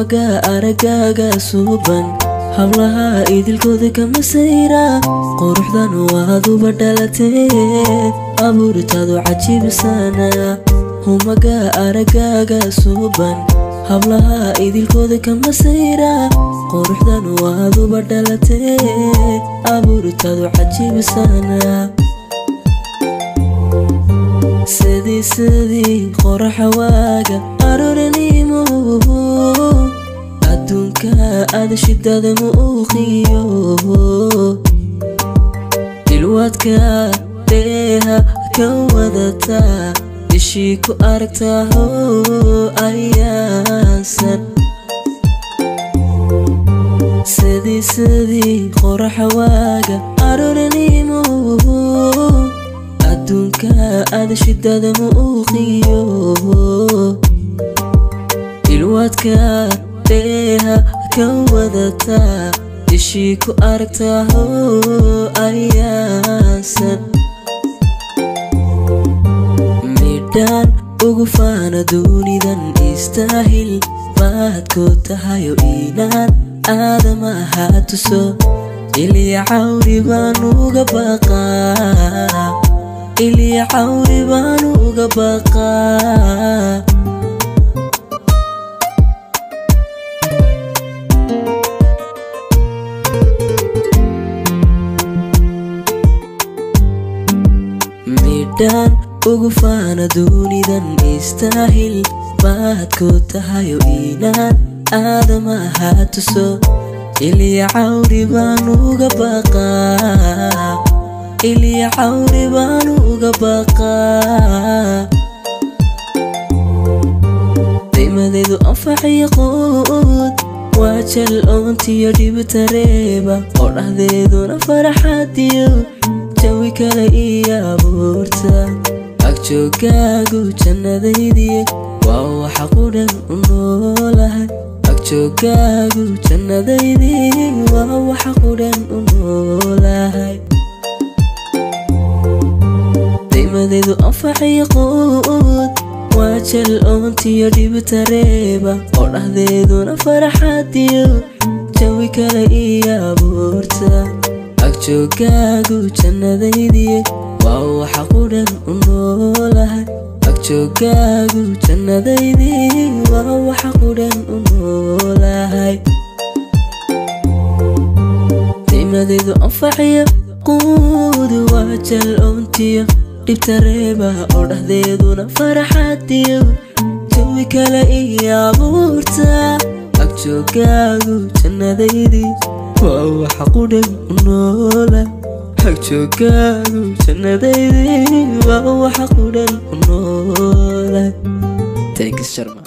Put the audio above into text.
humaga aragaaga suuban hablaha idilkooda kama sayra quruxdan waaduba dhalatee abuuritaadu cajiibsana humaga aragaaga suuban hablaha idilkooda kama sayra quruxdan waaduba dhalatee abuuritaadu cajiibsana sidii sidii qoraxa waaga aroranimo adduunka aada shidada muuqiyo dilwaadka dheeha ka wadata ishii ku aragtaho ayaansan sidii sidii qoraxa waaga aroranimo adduunka aada shidada muuqiyo dilwaadka dheeha ka wadata ishii ku aragtaho ayaansan midhaan ugu faana duunidan istaahil baadku tahayo inaan aadamaha tuso ilya cawri baan uga baqaa ilya cawri baan uga baqaa midhaan ugu faana duunidan istaahil baadku tahayo inaan aadamaha tuso ilya cawri baan uga baqaa ilya cawri baan uga baqaa qiimadeedu anfaciyo quud waa jal oontiyo dhibtareeba oo dhahdeeduna faraxadiyo jawi kale iyo abuurta agjoogaagu jannadaydii waa waxa qudhan u noolahay agjoogaagu jannadaydii waa waxa qudhan u noolahay qiimadeedu anfaciyo quud waa jal oontiyo dhibtareeba oo dhahdeeduna faraxadiyo jawi kale iyo abuurta agjoogaagu jannadaydii waa waxa qudhan u noolahay agjoogaagu jannadaydii waa waxa qudhan u noolahay qiimadeedu anfaciyo quud waa jal oontiyo dhibtareeba oo dhahdeeduna faraxadiyo jawi kale iyo abuurta agjoogaagu jannadaydii waa waxa qudhan u noola agjoogaagu jannadaydii waa waxa qudhan u noola thanks sharma